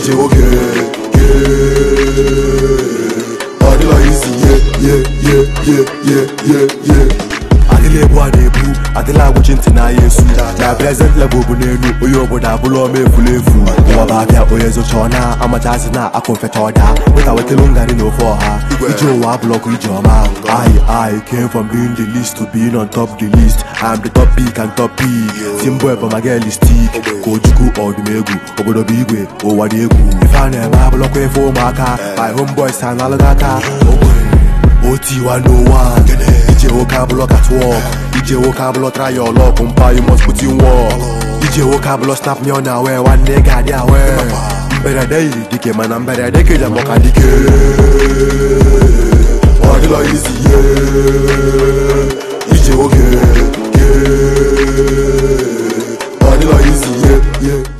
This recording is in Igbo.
ije nwoke ọ dịla isi ye ye ye ye ye ye ye adịla ebu a na-ebu adịla agwụchi ntị n'ahịa esu na prezent level bụ n'elu onye obodo abụla ọma efulu efu ụwa bụ abịa onye zocha ọ na amachazi na akụ mfecha ọda weta wetelu ngarị na ofe ọha ije ụwa abụlọkụ ije ọma I I came from being the least to being on top the list I'm the top pick and top pick Simbo ebe ma girl stick ka ojukwu ọdụm egwu obodo bụ igwe ụwa dị egwu ife a na-eme abụlọkwa ife ụmụaka my homeboys ha na-alụghị aka OT101 ije nwoke abụlọ catwalk ije nwoke abụlọ try your luck mpa you must put in work ije nwoke abụlọ snap me on awe nwanne ga-adị awe mberede yiri dike mana mberede keja mọka dike ọ dịla izi ye ije nwoke ọ dịla izi ye ye